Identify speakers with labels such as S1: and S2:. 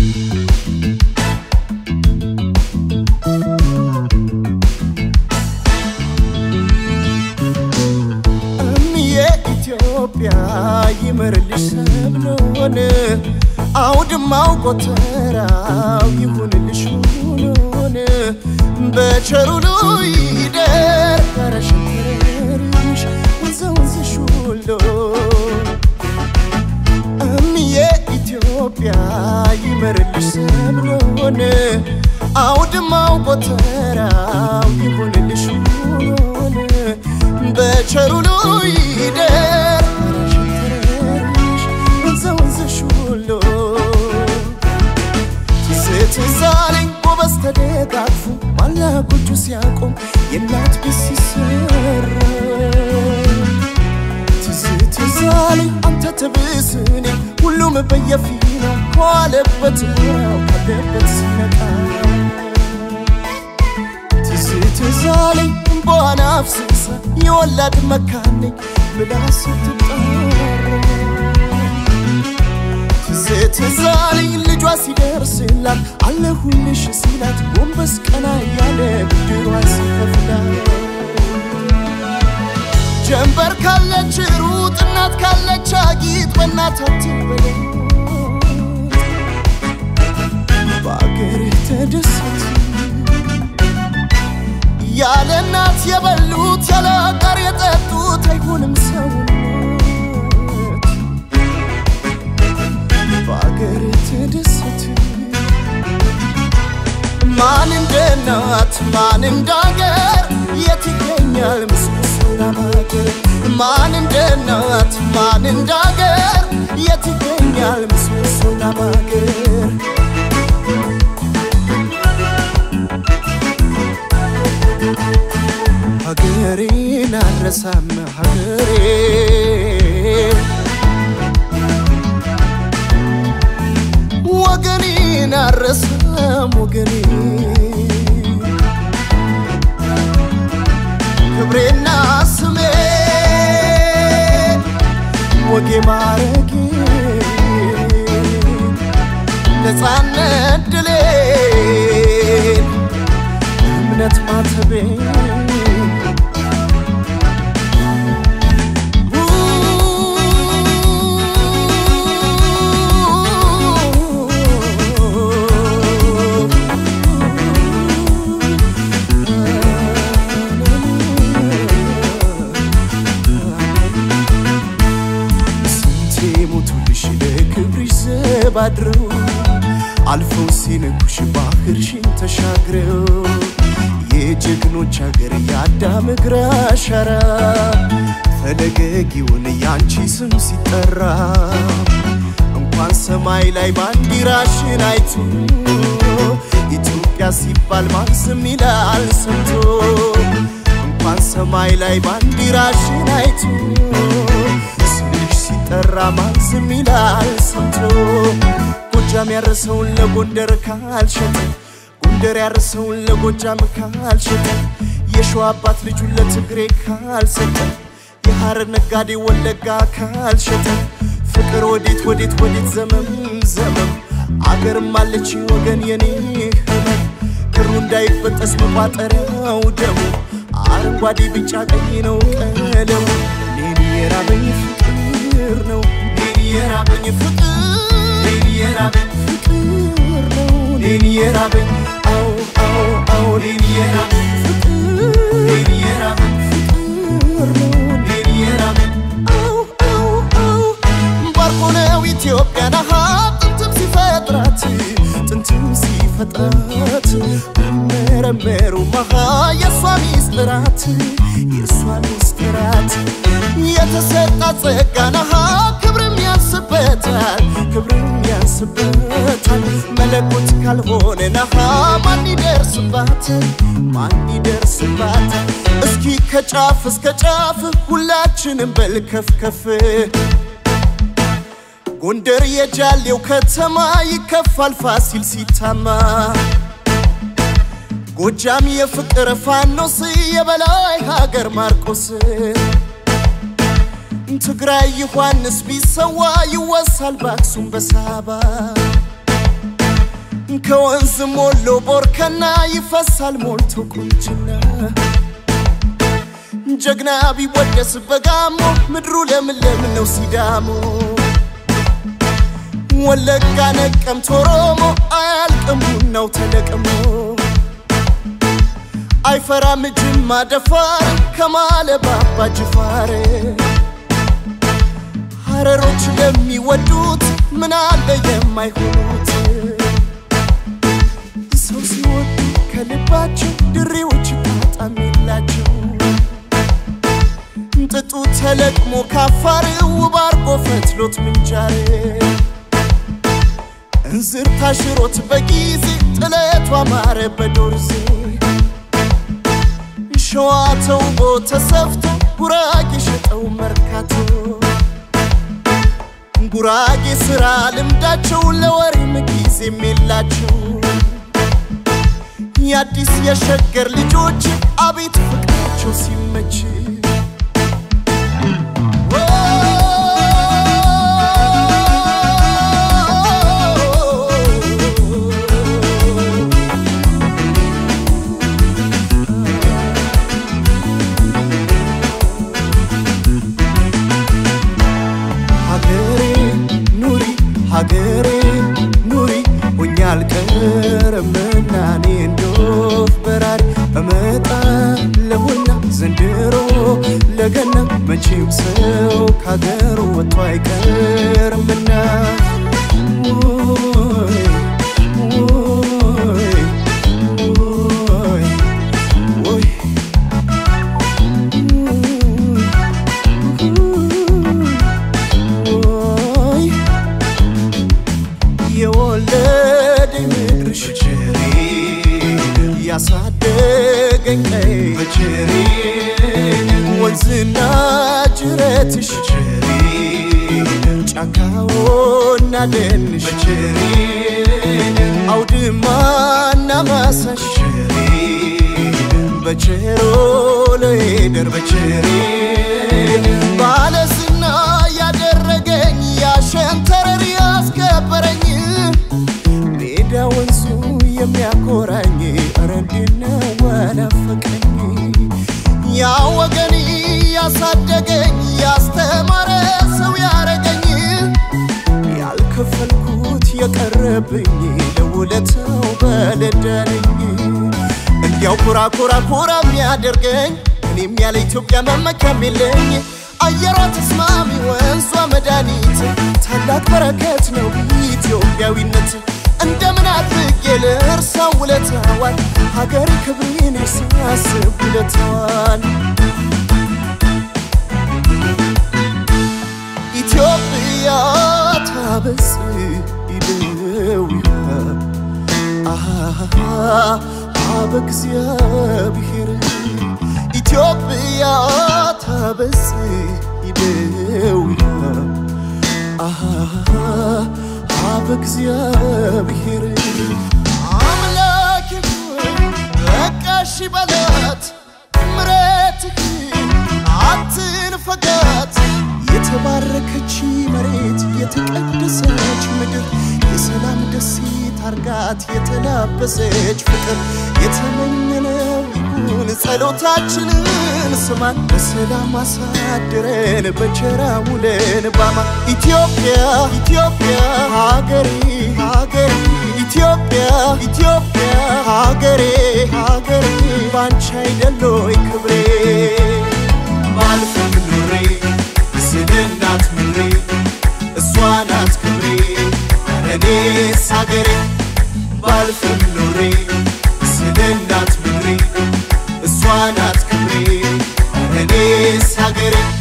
S1: እምዬ ኢትዮጵያ ይመርልሽ ሰብሎን አውድማው ጎተራው ይሁንልሽ ሁሉን በቸሩ ይደር ረሽሽ ወንዘ ወንዝሽ ሁሉ እምዬ ኢትዮጵያ ይመርልሽ ሰብሎን አውድማው ጎተራው ይሁንልሽ ሁሉን በቸሩ ይደር ረሽሽ ወንዘ ወንዝሽ ሁሉ ስትዛለኝ ጎበዝ ተደጋግፎ ባላ ጎጆ ሲያቆም የእናት ቤት ሲሰራ ትዝ ትዛለኝ አንተ ትብስኔ ሁሉም በየፊናው ከዋለበት ሙያው ካለበት ሲነቃ ትዝ ትዛለኝ እንባዋን አፍስሳ የወላድ መካን ነኝ ብላ ስትጠራ ትዝ ትዛለኝ ልጇ ሲደርስላት አለሁልሽ ሲላት ጎንበስ ቀና እያለ ብድሯ ሲከፍላት ጀንበር ካለች ሩጥ እናት ካለች አጊጥ በእናት አትበለጥ በአገርህ ተደሰት ያለ እናት የበሉት ያለ አጋር የጠጡት አይሆንም ሰውነት በአገር ተደሰት ማን እንደ እናት ማን እንደ አገር የት ይገኛል ምስሉና ማገር ማን እንደ እናት ማን እንደ አገር የት ይገኛል ምስሉና ማገር ሀገሬን አልረሳም ሀገሬ ወገኔን አልረሳም ወገኔ ክብሬና ስሜ ወጌ ማረጌ ነፃነት ድሌን እምነት ማተቤን ስንቴ ሞቱልሽ ለክብርሽ ዘብ አድረው አልፈው ሲነኩሽ ባህርሽን ተሻግረው የጀግኖች ሀገር የአዳም እግር አሻራ ፈለገጊውን ያንቺ ስም ሲጠራ እንኳን ሰማይ ላይ ባንዲራሽን አይቶ ኢትዮጵያ ሲባል ማን ዝም ይላል ሰምቶ እንኳን ሰማይ ላይ ባንዲራሽን አይቶ ስምሽ ሲጠራ ማን ዝም ይላል ሰምቶ ጎጃም ያረሰውን ለጎንደር ካልሸጠ ጎንደር ያረሰውን ለጎጃም ካልሸጠ የሸዋ አባት ልጁን ለትግሬ ካልሰጠ የሐረር ነጋዴ ወለጋ ካልሸጠ ፍቅር ወዴት ወዴት ወዴት ዘመም ዘመም አገርም አለች ወገን የኔ ህመም ክሩ እንዳይበጠስ መቋጠሪያው ደሙ አረንጓዴ ቢጫ ቀይ ነው ቀለሙ እኔን የራበኝ ፍቅር ነው እኔን የራበኝ ፍቅር እኔን የራበኝ ፍቅር ነው እኔን የራበኝ አዎ አዎ አዎ እኔን የራበኝ ፍቅር እኔን የራበኝ ፍቅር ነው እኔን የራበኝ አዎ አዎ አዎ ባርኮ ነው ኢትዮጵያን አሃ ጥንትም ሲፈጥራት ጥንትም ሲፈጥራት መረመሩ መሃ የእሷ ሚስጥራት የእሷ ሚስጥራት የተሰጣት ጸጋን አሃ ክብርም ያንስበታል ክብርም ያንስበታል መለኮት ካልሆነ ነሃ ማን ይደርስባታል ማን ይደርስባታል እስኪ ከጫፍ እስከ ጫፍ ሁላችንም በልከፍከፍ ጎንደር የጃሌው ከተማ ይከፋል ፋሲል ሲታማ ጎጃም የፍቅር ፋኖስ የበላይ ሀገር ማርቆስ ትግራይ ዮሐንስ ቢሰዋ ይወሳል በአክሱም በሳባ ከወንዝ ሞሎ ቦርከና ይፈሳል ሞልቶ ቁንጅና ጀግና ቢወደስ በጋሞ ምድሩ ለምለም ነው ሲዳሞ ወለጋ ነቀምት ኦሮሞ አያልቅም ቡናው ተለቅሞ አይፈራም ጅማ ደፋር ከማለ ባባ ጅፋር ሀረሮች ለሚወዱት ምን አለ የማይሆኑት ሰው ሲወዱ ከልባቸው ድሬዎች ጣጣም የላቸው ጥጡ ተለቅሞ ካፋር ውብ አርጎ ፈትሎት ምንጃር እንዝር ታሽሮት በጊዜ ጥለቱ አማረ በዶርዜ ሸዋ ተውቦ ተሰፍቶ ጉራጌ ሸጠው መርካቶ ጉራጌ ስራ ልምዳቸው ለወሬም ጊዜም የላቸው የአዲስ የሸገር ልጆች አቤት ፍቅራቸው ሲመች ሀገሬ ኑሪ ሀገሬ ኑሪ ሆኜ አልቀርምና እኔ እንዶፍ በራሪ እመጣለሁና ዘንድሮ ለገና መቼም ሰው ከሀገሩ ወጥቶ አይቀርምና ውይ ውይ ውይ ውይ ውይ የወለደኝ ምድርሽ ያሳደገኝ ቀይ ወንዝና ጅረትሽ ጫካውና ደንሽ አውድማና ማሳሽ በቸሮ ለሄደር በቸሬ ባለስና ያደረገኝ ያሸንተረር ያስከበረኝ ሜዳ ወንዙ የሚያኮራኝ ኧረ እንዴት ነው ወናፈቀኝ ያ ወገን ያሳደገኝ ያስተማረ ሰው ያረገኝ ያልከፈልኩት የቀረብኝ ለውለታው በለዳነኝ እንዲያው ኩራ ኩራ ኩራ የሚያደርገኝ እኔም ያለ ኢትዮጵያ መመኪያም የለኝ አየሯ ተስማሚ ወንዟ መድኃኒት ታላቅ በረከት ነው ኢትዮጵያዊነት እንደምን አድርጌ ልርሳው ውለታዋን ሀገር ክብሬን ሳስብ ውለታዋን ኢትዮጵያ ታበጽ ይደውያ አበ እግዚአብሔር ኢትዮጵያ ታበጽ ይደውያ አበ እግዚአብሔር አምላክ በቃሽ በላት ምረትህ አትንፈጋት የተባረከች መሬት የተቀደሰች ምድር የሰላም ደሴት አርጋት የተላበሰች ፍቅር የተመኘነው ይሁን ጸሎታችንን ስማን በሰላም አሳድረን በቸራ ውለን ባማ ኢትዮጵያ ኢትዮጵያ ሀገሬ ሀገሬ ኢትዮጵያ ኢትዮጵያ ሀገሬ ሀገሬ ባንቺ አይደሎይ ክብሬ ባልፍም ኑሬ ስለ እናት ምድሬ እሷ ናት ክብሬ እኔስ ሀገሬ ባልፍም ኑሬ ስለ እናት ምድሬ እሷ ናት ክብሬ እኔስ ሀገሬ